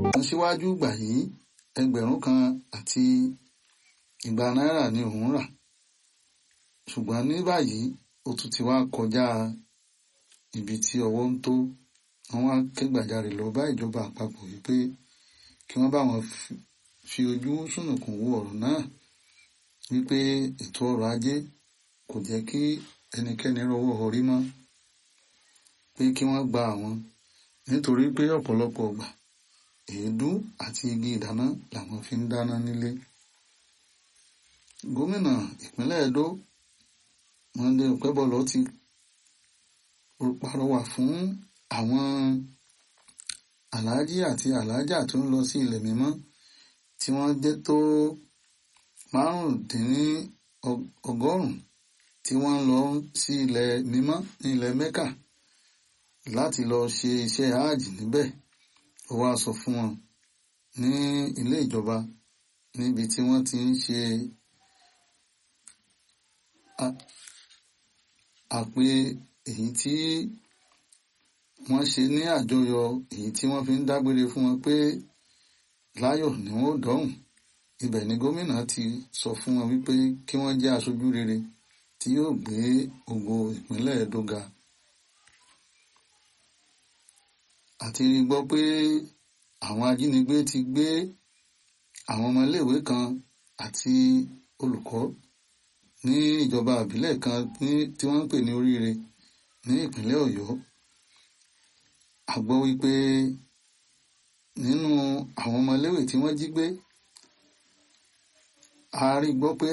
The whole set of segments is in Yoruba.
wọ́n síwájú gbà yìí ẹgbẹ̀rún kan àti igba náírà ni òun rà ṣùgbọ́n ní báyìí ó tún ti wá kọjá ibi tí ọwọ́ ń tó wọ́n wá kẹ́gbàjarè lọ bá ìjọba àpapọ̀ wípé kí wọ́n bá wọn fi ojú sùnùkùn wo ọ̀rọ̀ náà wípé ètò ọrọ̀ ajé kò jẹ́ kí ẹnikẹ́ni rọwọ́ orí mọ́ pé kí wọ́n gba àwọn nítorí pé ọ̀pọ̀lọpọ̀ ọgbà èédú àti igi ìdáná làwọn fi ń dáná nílé gómìnà ìpínlẹ̀ Ẹdó Monday Okebọlọ ti pàrọwà fún àwọn aláàjì àti aláàjà tó ń lọ sí ilẹ̀ mímọ́ tí wọ́n jẹ́ tó márùndínní ọgọ́rùn-ún tí wọ́n ń lọ sí ilẹ̀ mímọ́ ní ilẹ̀ Mẹ́kà láti lọ ṣe iṣẹ́ hajj níbẹ̀ ó wá sọ fún wọn ní ilé ìjọba níbi tí wọ́n ti ń ṣe àpè èyí tí wọ́n ṣe ní àjọyọ̀ èyí tí wọ́n fi ń dágbére fún wọn pé láyọ̀ ni wọ́n ó dọ́hùn ibẹ̀ ni gómìnà ti sọ fún wọn wípé kí wọ́n jẹ́ aṣojú rere tí yóò gbé ògo ìpínlẹ̀ Ẹdó ga àti gbọ́ pé àwọn ajínigbé ti gbé àwọn ọmọléèwé kan àti olùkọ́ ní ìjọba àbílẹ̀ kan tí wọ́n ń pè ní Oríire ní ìpínlẹ̀ Ọ̀yọ́ a gbọ́ wípé nínú àwọn ọmọléèwé tí wọ́n jí gbé a rí gbọ́ pé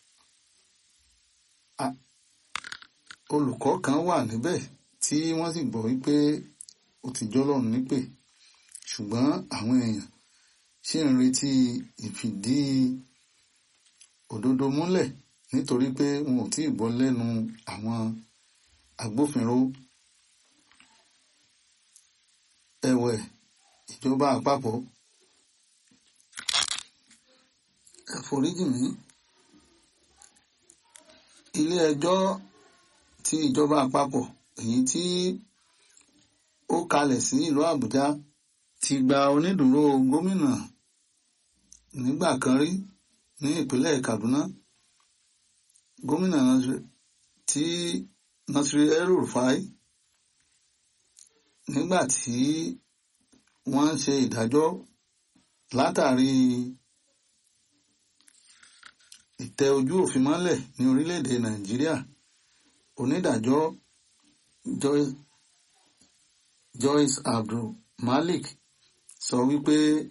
olùkọ́ kan wà níbẹ̀ tí wọ́n sì gbọ́ wípé ó ti jọ́lọ́run nípè ṣùgbọ́n àwọn èèyàn ṣì ń retí ìfìdí òdodo múlẹ̀ nítorí pé wọn ò tí ì gbọ́ lẹ́nu àwọn agbófinró ẹ̀wẹ̀ ìjọba àpapọ̀ ẹ foríjì mí ilé ẹjọ́ ti ìjọba àpapọ̀ èyí tí ó kalẹ̀ sí ìlú Àbújá ti gba onídùúró gómìnà nígbà kan rí ní ìpínlẹ̀ Kaduna gómìnà tí Nasiri El-Rufai nígbà tí wọ́n ń ṣe ìdájọ́ látàrí ìtẹ ojú òfin mọ́lẹ̀ ní orílẹ̀-èdè Nàìjíríà onídàájọ́ Joyce Joyce Abdul Malik sọ wípé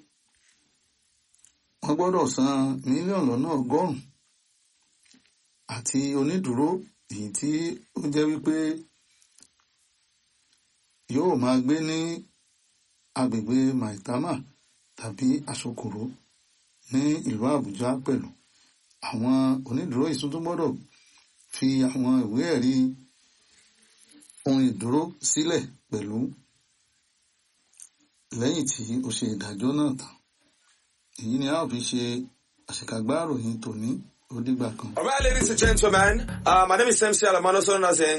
wọ́n gbọ́dọ̀ san mílíọ̀nù lọ́nà ọgọ́rùn-ún àti onídùúró èyí tí ó jẹ́ wípé yóò máa gbé ní agbègbè Maitama tàbí Asokoro ní ìlú Àbújá pẹ̀lú àwọn onídùúró yìí tuntun gbọ́dọ̀ fi àwọn ìwé ẹ̀rí ohun ìdúró sílẹ̀ pẹ̀lú lẹ́yìn tí ó ṣe ìdájọ́ náà tán èyí ni a ó fi ṣe àṣekágbá ìròyìn tòní ó dìgbà kan. All right, ladies and gentlemen, uh, my name is MC Alamano, known as